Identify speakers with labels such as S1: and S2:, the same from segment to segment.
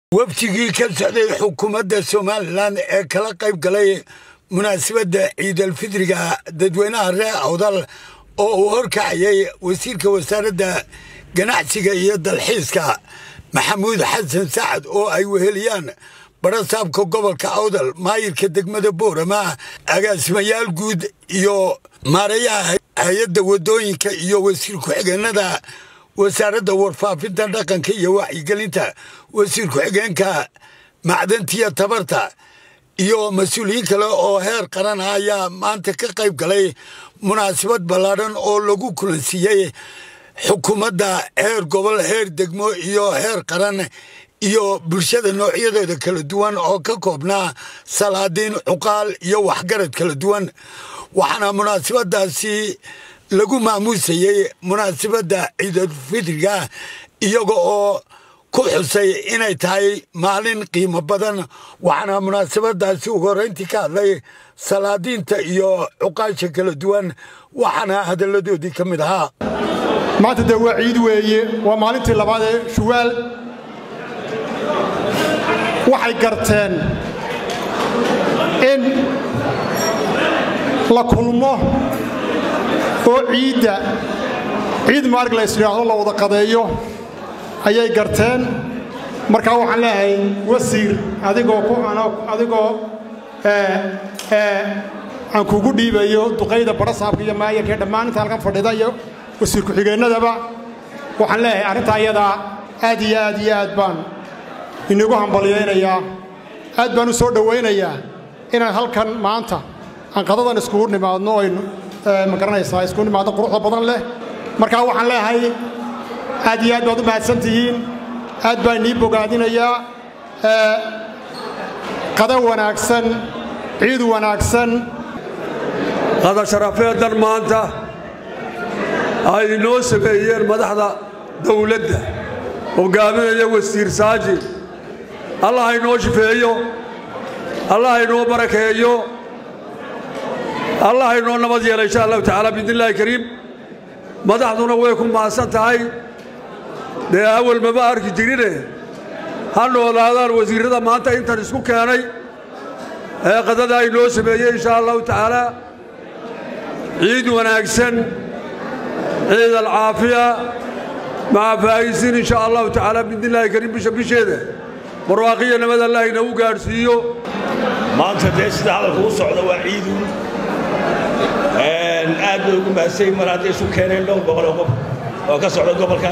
S1: wafdigii ka socday xukuumadda somalilan ee kala qayb galay munaasabadda ciidalfidriga dadweynaha reer awdal oo uu horkacayay wasiirka wasaaradda ganacsiga iyo dalxiiska maxamuud xasan sacad oo ay weheliyaan barasaabka gobolka awdal maayirka degmada boorama agaasimayaal guud iyo maarayaha hay-adda wadooyinka iyo wasiir ku-xigeenada wasaaradda warfaafinta dhaqanka iyo wacyigelinta wasiir ku-xigeenka macdantiya tabarta iyo mas-uuliyiin kale oo heer qaran ah ayaa maanta ka qayb galay munaasabad ballaadhan oo lagu kulansiiyey xukuumadda heer gobol heer degmo iyo heer qaran iyo bulshada noocyadeeda kala duwan oo ka koobnaa salaadiin cuqaal iyo waxgarad kala duwan waxaana munaasabadaasi lagu maamuusayey munaasabadda ciidulfidriga iyaga oo ku xusay inay tahay maalin qiimo badan waxaana munaasabadaasi ugu horreyntii ka hadlay salaadiinta iyo cuqaasha kala duwan waxaana hadalladoodii ka mid ahaa
S2: maanta dee waa ciid weeye waa maalintii labaad ee shuwaal waxay garteen in la kulmo oo ciidda ciid maalig la ysdhaahdo la wada qadeeyo ayay garteen markaa waxaan leeyahay wasiir adigoo adigoo aan kugu dhiibayo duqayda barasaabka iyo maayarka ee dhammaan inta halkan fadhida iyo wasiir ku-xigeennadaba waxaan leeyahay arrintaa iyadaa aad iyo aad iyo aad baan inagu hambalyaynayaa aad baan u soo dhowaynayaa inaan halkan maanta aan qadadan iskugu nimaadno aynu ma garanaysaa iskugu nimaadno quruxda badan leh markaa waxaan leeyahay aad iyo aad baad u mahadsan tihiin aad baan inii bogaadinayaa qada wanaagsan ciid wanaagsan
S3: qada sharafeeddan maanta ay inoo sameeyeen madaxda dawladda hogaaminaya wasiir saaji allah haynoo shifeeyo allah haynoo barakeeyo allah haynoo nabad yeela insha allahu tacaala biidnillahi kariim madaxduna way ku mahadsan tahay dee awal mama arki jirine ha noolaadaan wasiirrada maanta intan isku keenay ee qadada ay noo sameeyey insha allahu tacaala ciid wanaagsan ciid alcaafiya maca faa'isiin insha allahu tacaala biidnillahi kariim bisha bisheeda barwaaqiya nabad allah inagu gaadhsiiyo
S4: maanta dee sida hadalku u socda waa ciidu aad bay ugu mahadsanyi mar hadday isu keeneen dhowr boqoloo qof oo ka socda gobolka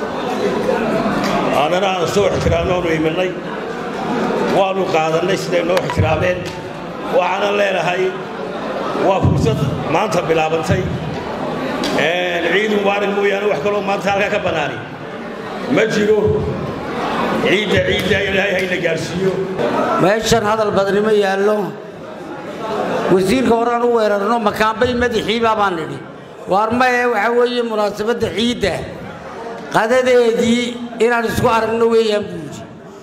S4: annana aan soo ixtiraamno oonu iminay waannu qaadannay siday noo ixtiraameen waxaanan leenahay waa fursad maanta bilaabantay ciid mubaarig mooyaane wax kaloo maanta halkaa ka bannaani ma jiro ciidda ciidda ilaahay hayna gaadhsiiyo
S5: meeshan hadal badni ma yaallo wasiirka horaan u weerarno makaanbay madaxiibaa baan nidhi waar maye waxaa weeye munaasabadda ciidda qadadeedii inaan isku aragno weeyaan buudi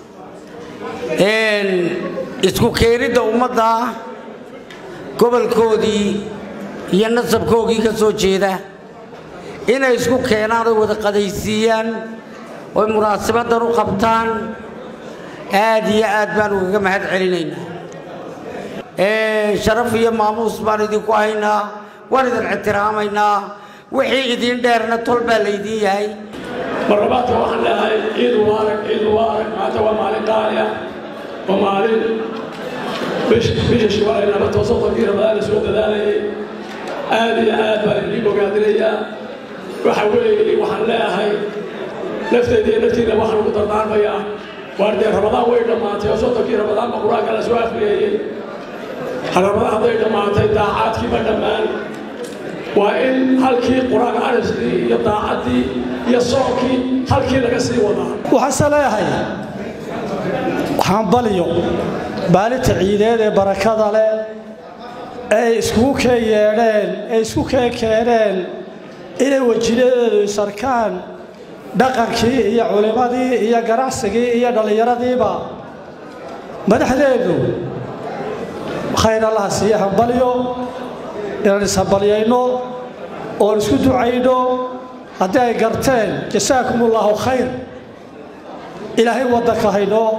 S5: isku keenidda ummadda gobolkoodii iyo nasabkoogii ka soo jeeda inay isku keenaan oy wada qadaysiiyaan oy munaasabaddan u qabtaan aad iyo aad baan ugaga mahad celinaynaa sharaf iyo maamuus baan idinku haynaa waan idin ixtiraamaynaa wixii idiin dheerna tol baa laydiin yahay
S6: marlabaadka waxaan leedahay ciid mubaarak ciid mubaarak maanta waa maalin qaali ah waa maalin bisha shiwaalay laba toosoddonkii ramadaan la soo dadaalayay aad iyo aad baan idin bogaadinayaa waxa weeye waxaan leeyahay nafteeda iyo naftiina waxaan ugu dardaarmayaa waar dee ramadaan way dhammaatay oo soddonkii ramadaanba qur-aanka la soo afriyeeyey ramadaan hadday dhammaatay daacaadkii ma dhammaan waa in halkii qur-aan ariskii iyo daacaddii iyo soonkii halkii laga sii wadaa
S7: waxaase leeyahay hambalyo maalinta ciideed ee barakada leh ay iskugu keen yeedheen ay isku keen keeneen inay wajiladeedu isarkaan dhaqankii iyo culimmadii iyo ganacsigii iyo dhallinyaradiiba madaxdeedu khayr allaha siiye hambalyo inaan ishambalyayno oon isku ducayno haddii ay garteen jasaakum ullaahu khayr ilaahay waddanka haynoo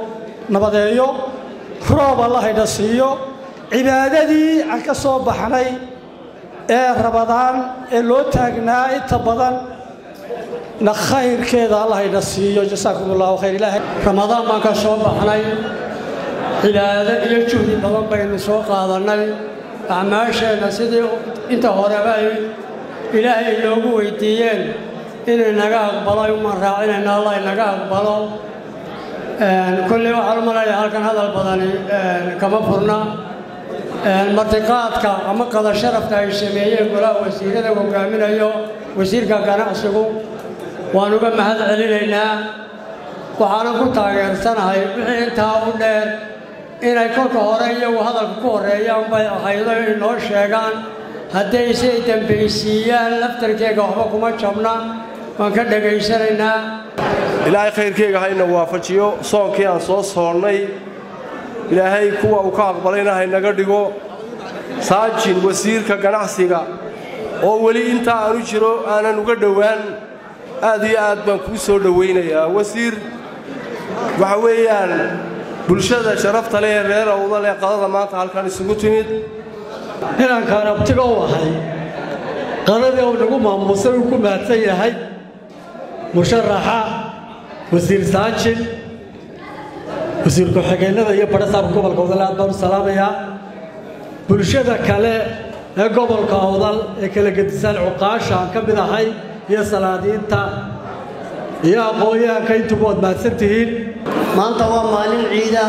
S7: nabadeeyo roob alla haydha siiyo cibaadadii aan ka soo baxnay ee rabadaan ee loo taagnaa inta badan na khayrkeeda alla haydha siiyo jasaakum allahu khayr ilaahay
S8: ramadaan baan ka soo baxnay cibaado iyo juhdi badan baynu soo qaadannay acmaasheenna sidii inta horeba ay ilaahay noogu weydiiyeen inay naga aqbalo uman raacinayna allah inaga aqbalo kolley waxaan u malayaa halkan hadal badani kama furna martiqaadka ama qada sharafka ay sameeyeen golaha wasiirada hogaaminayo wasiirka ganacsigu waan uga mahad celinaynaa waxaanan ku taageersanahay wixii intaa u dheer inay kolka hore iyagu hadalka ku horreeyaan bay ahaydo inay noo sheegaan hadday say dambaysiiyaan laftarkeega waxba kuma jabna waan ka dhegaysanaynaa
S9: ilaahay khayrkeyga hayna waafajiyo soonkii aan soo soonnay ilaahay kuwa uu ka aqbalayna haynaga dhigo saajin wasiirka ganacsiga oo weli intaa aanu jiro aanan uga dhowaan aad iyo aad baan kuu soo dhowaynayaa wasiir waxa weeyaan bulshada sharafta leh ee reer awda leh qadada maanta halkan isugu timid
S8: inankaan abtiga u ahay qadadii uu nagu maamuusay uu ku mahadsan yahay musharaxa wasiir saajin wasiir ku-xigeennada iyo badhasaabka gobolka awdal aad baan u salaamayaa bulshada kale ee gobolka awdal ee kala gedisaan cuqaasha aan ka mid ahay iyo salaadiinta iyo aqoon-yahanka intuba waad mahadsan tihiin
S10: maanta waa maalin ciida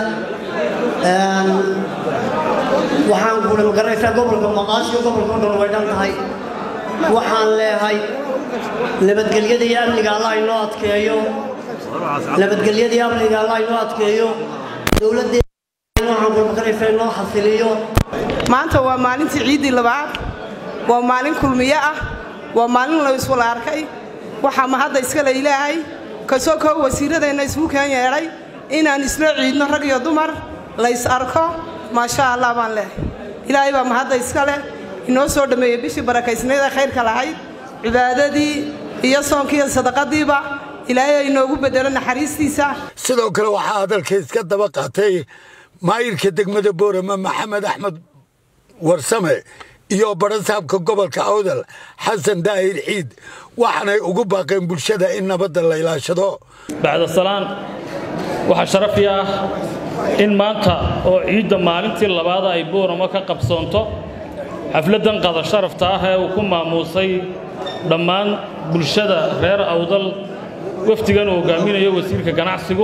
S10: waxaan guula magaraysaa gobolka maqaashiyo gobolka o dhan way dhan tahay waxaan leehay nabadgelyada iyo amniga allah inoo adkeeyo nabadgelyada iyo amniga allah inoo adkeeyo dowladdeena waxaan guula magaraysaa inoo xasiliyo
S11: maanta waa maalintii ciiddii labaad waa maalin kulmiyo ah waa maalin la iswala arkay waxaa mahadda iskale ilaahay kasoo koo wasiiradeenna isugu keen yeedhay inaan isla ciidno rag iyo dumar lays arko maasha allah baan leehay ilaahay baa mahadda iska leh inoo soo dhammeeyey bishii barakaysnayd ee khayrka lahayd cibaadadii iyo soonkii iyo sadaqadiiba ilaahay ay inoogu bedelo naxariistiisa
S1: sidoo kale waxaa hadalka iska daba qaatay maayirka degmada boorama maxamed axmed warsame iyo badhasaabka gobolka awdal xasan daahir ciid waxaanay ugu baaqeen bulshada in nabadda la ilaashado
S12: bacda salaan waxaa sharafi ah in maanta oo ciidda maalintii labaada ay booramo ka qabsoonto xafladdan qada sharafta ah ee uu ku maamuusay dhammaan bulshada reer awdal wafdigan uu hogaaminayo wasiirka ganacsigu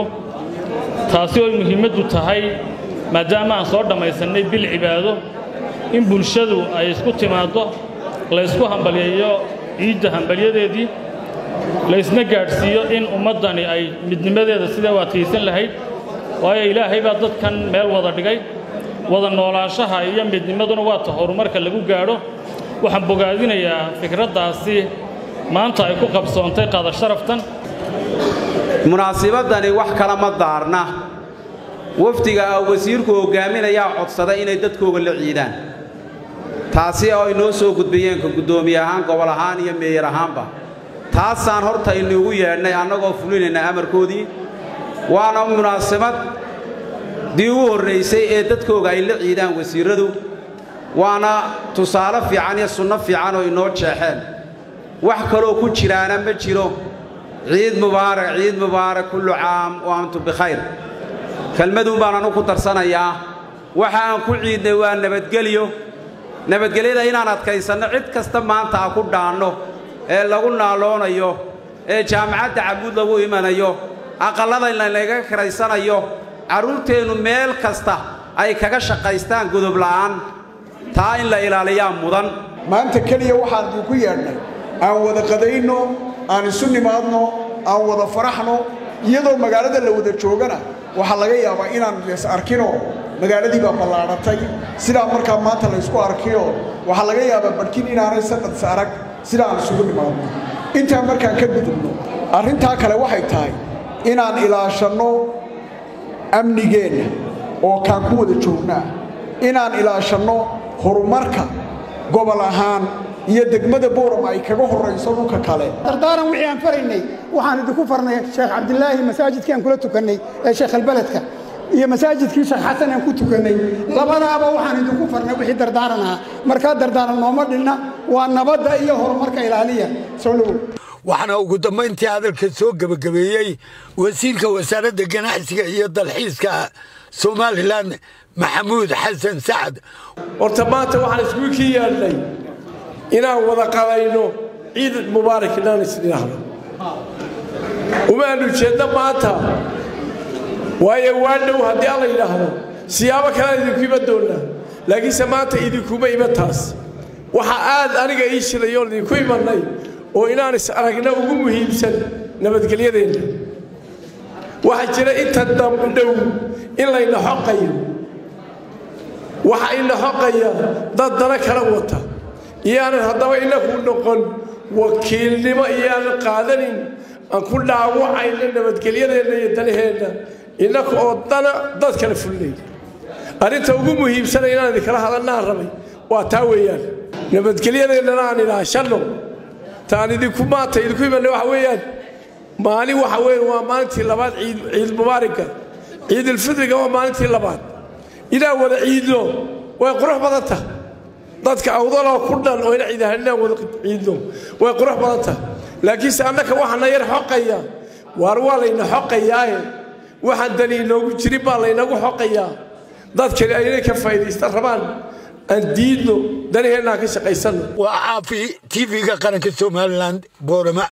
S12: taasi oo muhiimaddu tahay maadaama aan soo dhammaysannay bil cibaado in bulshadu ay isku timaaddo laysku hambalyeeyo ciidda hambalyadeedii laysna gaadhsiiyo in ummaddani ay midnimadeeda sidee u adkaysan lahayd waayo ilaahay baa dadkan meel wada dhigay wada noolaanshaha iyo midnimaduna waata horumarka lagu gaadho waxaan bogaadinayaa fikraddaasi maanta ay ku qabsoontay qada sharaftan
S13: munaasibadani wax kala ma daarna wafdiga ah wasiirku hogaaminayaa codsaday inay dadkooga la ciidaan taasi oo ay noo soo gudbiyeen ka guddoomiye ahaan gobol ahaan iyo meeyar ahaanba taasaan horta inuugu yeedhnay annagoo fulinayna amarkoodii waana munaasabad dii ugu horraysay ee dadkooga ay la ciidaan wasiirradu waana tusaale fiican iyo sunno fiican oo inoo jeexeen wax kaloo ku jiraana ma jiro ciid mubaarak ciid mubaarak kullu caam wa antum bikhayr kelmaduun baan anu ku darsanayaa waxa aan ku ciidnay waa nabadgelyo nabadgelyada inaan adkaysanno cid kasta maanta a ku dhaanno ee lagu naaloonayo ee jaamacadda cabuud lagu imanayo aqallada lanaga kiraysanayo carruurteennu meel kasta ay kaga shaqaystaan gudub la'aan taa in la ilaaliyaa mudan
S14: maanta keliya waxaan idinku yeedhnay aan wada qadayno aan isu nimaadno aan wada faraxno iyadoo magaalada la wada joogana waxaa laga yaabaa inaan is arkinoo magaaladii baa ballaadhatay sidaa markaa maanta la ysku arkiyo waxaa laga yaabaa barkin inaanay sanadis arag sida aan isugu nimaadno intaan markaan ka gudubno arrintaa kale waxay tahay inaan ilaashanno amnigeenna oo kaan ku wada joognaa inaan ilaashanno horumarka gobol ahaan iyo degmada booram ay kaga horrayso dhulka kale
S15: dardaaran wixii aan faraynay waxaan idinku farnay sheekh cabdilaahi masaajidkii aan kula tukannay ee sheekh albeledka
S2: iyo masaajidkii sheekh xasan aan ku tukannay labadaaba waxaan idinku farnay wixii dardaaran ahaa markaa dardaaran nooma dhinna waa nabadda iyo horumarka ilaaliya soo dhowow
S1: waxaana ugu dambayntii hadalka soo gebagabeeyey wasiirka wasaaradda ganacsiga iyo dalxiiska somalilan maxamuud xasan sacad
S15: horta maanta waxaan iskugu kii yeedhnay inaan wada qabayno ciid mubaarak inaan isdhinaahno umaanu jeedno maanta waayo waa dhow haddii alla yidhaahdo siyaabo kalean idinku iman doonnaa laakiinse maanta idinkuma iman taas waxaa aad aniga ii shirayoon idinku imannay oo inaan is aragna ugu muhiimsan nabadgelyadeenna waxaa jira inta dambdhow in layna xoqayo waxa ina xoqaya dad dana kala wata iyaanan haddaba inaku noqon wakiilnimo iyaanan qaadanin aan ku dhaawacayna nabadgelyadeenna iyo danaheenna innaka oo dana dad kala fulnay arrinta ugu muhiimsana inaan idinkala hadalnaan rabay waa taa weeyaan nabadgelyadeennana aan ilaashanno taan idinku maanta idinku imanna waxa weeyaan maalin waxa weeye waa maalintii labaad ciid ciid mubaarika ciidulfidriga waa maalintii labaad inaan wada ciidno way qurux badan tahay dadka awdaloo ku dhan oo ina ciidahan inaan wada ciidno way qurux badan tahay laakiinse annaka waxaana yar xoqaya waar waa layna xoqayaaye waxaan dani inoogu jirin baa laynagu xoqayaa dadkani aynay ka faa'iidaysta rabaan aan diidno danaheennaan ka shaqaysanno
S1: waa caafi tv-ga qaranka somalilan boorama